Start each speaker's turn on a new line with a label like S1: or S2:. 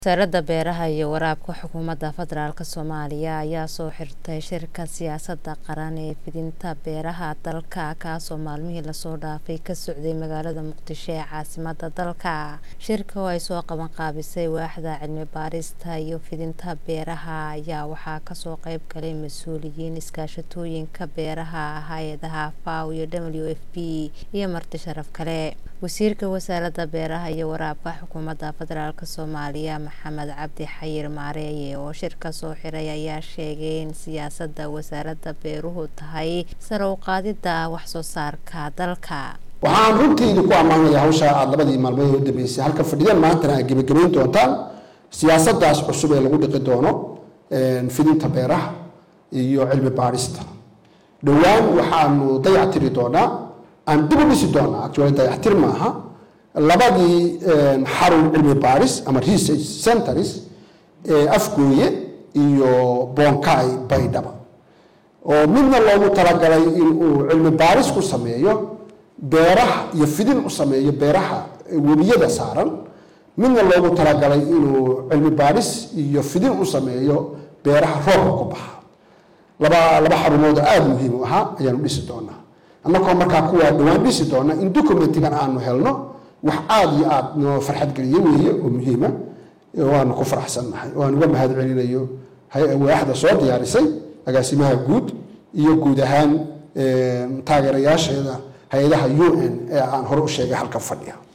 S1: wasaaradda beeraha iyo waraabka xukuumadda federaalk soomaaliya ayaa soo xirtay shirka siyaasadda qaran ee fidinta beeraha dalka kaasoo maalmihii lasoo dhaafay ka socday magaalada muqdisho ee caasimada dalka shirka oo ay soo qabanqaabisay waaxda cilmi baarista iyo fidinta beeraha ayaa waxaa kasoo qeyb galay mas-uuliyiin iskaashatooyinka beeraha hay-adaha faw iyo w f b iyo marti sharaf kale wasiirka wasaaradda beeraha iyo waraabka xukuumadda federaalk soomaaliya maxamed cabdi xayir maareeye oo shirka soo xiray ayaa sheegay in siyaasadda wasaaradda beeruhu tahay sare u qaadidda waxsoo saarka dalka
S2: waxaan runtiidi ku ammaanaya hawsha aada labadii maalmood u dambeysay halka fadhidan maantana aad gebagabayn doontaan siyaasaddaas cusub ee lagu dhiqi doono fidinta beeraha iyo cilmi baadhista dhowaan waxaanu dayactiri doonaa aan dib u dhisi doonaa actually dayactir maaha labadii xarun cilmi baadhis ama research centers ee afgooye iyo bonkai baydhaba oo midna loogu talagalay inuu cilmi baadhis ku sameeyo beeraha iyo fidin u sameeyo beeraha webiyada saaran midna loogu talagalay inuu cilmi baadhis iyo fidin u sameeyo beeraha roobka ku baxa laba laba xarumood oo aada muhiim u ahaa ayaanu dhisi doonaa annagoo markaa kuwaa dhowaan dhisi doona in documentigan aanu helno wax aada iyo aada noo farxad geliye weeye oo muhiima waanu ku faraxsannahay oo aan uga mahad celinayo waaxda soo diyaarisay agaasimaha guud iyo guud ahaan taageerayaasheeda hay-adaha u n ee aan hore u sheegay halkan fadhiya